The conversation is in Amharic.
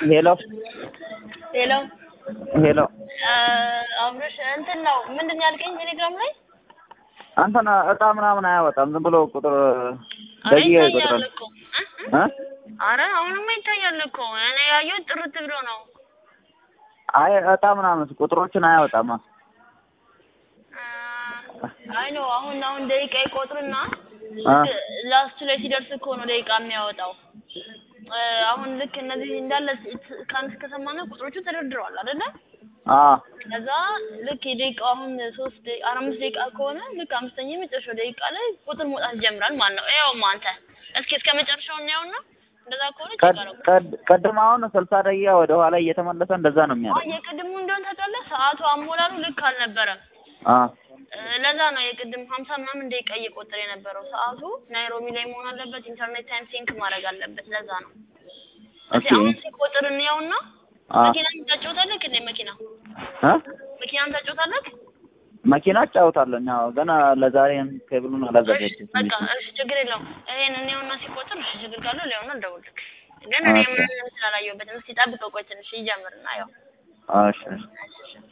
ሄሎ ሄሎ ሄሎ አብረሽ እንትን ነው ምንድን ነው ያልከኝ ቴሌግራም ላይ አንተን እጣ ምናምን አያወጣም። ዝም ብሎ ቁጥር አረ ደቂቃ ይታያል ይቆጥራል። እኮ እ? እ? አረ አሁንማ ይታያል እኮ እኔ ያየሁት ጥርት ብሎ ነው አይ እጣ ምናምን ቁጥሮችን አያወጣማ። አይ ነው አሁን አሁን ደቂቃ ይቆጥርና አ ላስቱ ላይ ሲደርስ እኮ ነው ደቂቃ የሚያወጣው እ፣ አሁን ልክ እነዚህ እንዳለ ስ- ከአንድ እስከ ሰማንያ ቁጥሮቹ ተደርድረዋል አይደለ አ ከዛ ልክ የደቂቃው አሁን ሶስት ደቂ- አራት አምስት ደቂቃ ከሆነ ልክ አምስተኛ የመጨረሻው ደቂቃ ላይ ቁጥር መውጣት ይጀምራል ማለት ነው። ይኸውማ አንተ እስኪ እስከ መጨረሻው እናየውና እንደዛ ከሆነ ቀድ ችግር ነው። ቀድ ቀድም አሁን ስልሳ ደቂቃ ወደ ኋላ እየተመለሰ እንደዛ ነው አሁን የሚያደርገው። የቅድሙ እንደሆነ ታውቃለህ፣ ሰዓቱ አሞላሉ ልክ አልነበረም። አ እ፣ ለዛ ነው የቅድም ሀምሳ ምናምን ደቂቃ እየቆጠረ የነበረው። ሰዓቱ ናይሮቢ ላይ መሆን አለበት። ኢንተርኔት ታይም ሲንክ ማድረግ አለበት። ለዛ ነው። እስኪ ኦኬ አሁን ሲቆጥር እንየውና አ መኪና ታጫውታለህ እንዴ? መኪና አ መኪናም ታጫውታለህ? መኪና እጫወታለሁ። ያው ገና ለዛሬም ኬብሉን እሺ አላዘጋጀሁትም። በቃ እሺ፣ ችግር የለውም። ይሄን እንየውና ሲቆጥር እሺ፣ ችግር ካለው ሊሆን እንደውልክ ግን እኔ ኦኬ ምንም ስላላየሁበትም እስኪ ጠብቀው፣ ቆይ ትንሽ ይጀምርና ያው እሺ እሺ እሺ እሺ